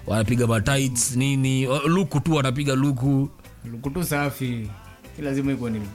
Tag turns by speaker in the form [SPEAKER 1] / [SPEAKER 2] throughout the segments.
[SPEAKER 1] wanapiga matights nini wa- luku tu wanapiga luku
[SPEAKER 2] kutu safi Si lazima iko ni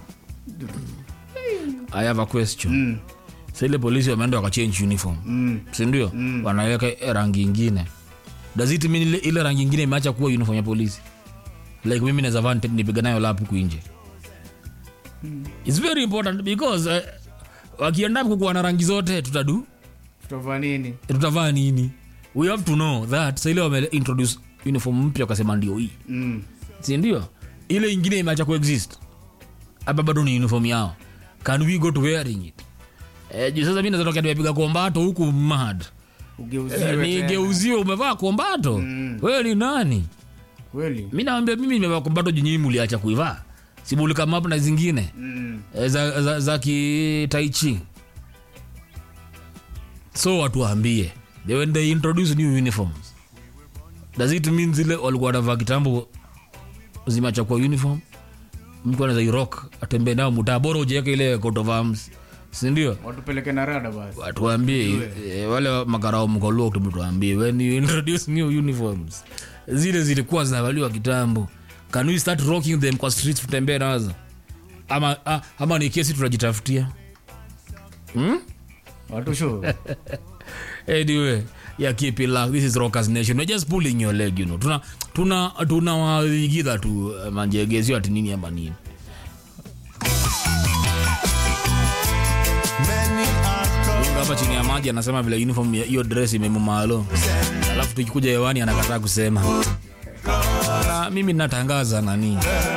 [SPEAKER 1] i have a question
[SPEAKER 2] mm.
[SPEAKER 1] sa ile polisi wameenda wakachange uniform
[SPEAKER 2] Mm.
[SPEAKER 1] sindio mm. wanaweka rangi ingine does it mean ile, ile rangi ingine imeacha kuwa uniform ya polisi like mimi naweza vaa nite- nipiga nayo lap huku nje its very important because uh, wakienda kukuwa na rangi zote tutadu
[SPEAKER 2] tutavaa nini
[SPEAKER 1] tutavaa nini we have to know that saile wame introduce uniform mpya wakasema ndio hii
[SPEAKER 2] mm.
[SPEAKER 1] sindio ile ingine imeacha kuexist hapa bado ni uniform yao can we go to wearing it eh, juu sasa mi nazatoka nimepiga kombato huku mad
[SPEAKER 2] ugeuziwe
[SPEAKER 1] Eh,
[SPEAKER 2] tena.
[SPEAKER 1] nigeuziwe umevaa kombato
[SPEAKER 2] Mm.
[SPEAKER 1] wewe ni nani
[SPEAKER 2] kweli
[SPEAKER 1] mi nawambia mimi nimevaa kombato junyii muliacha kuivaa simulikamap na zingine
[SPEAKER 2] mm.
[SPEAKER 1] eh, za, za, za kitaichi so watu waambie they, when they introduce new uniforms does it mean zile walikuwa wanavaa kitambo zimacha kwa uniform mtu anaweza irok atembee nao mutaa bora ujiweke ile coat of arms sindio
[SPEAKER 2] watupeleke na rada basi
[SPEAKER 1] watuambie eh, wale makarao mkoluo tuambie when you introduce new uniforms zile zilikuwa zinavaliwa kitambo can we start rocking them kwa streets tutembee nazo ama, ah, ama ni kesi tunajitafutia hmm?
[SPEAKER 2] watu sho
[SPEAKER 1] anyway yeah, keep it luck. this is rockers nation we're just pulling your leg you know tuna tuna tuna waigidha tu uh, manjegezio ati nini ama nini Mungu hapa chini ya maji anasema vile uniform ya hiyo dress imemumalo alafu tukikuja hewani anakataa kusema na mimi natangaza nani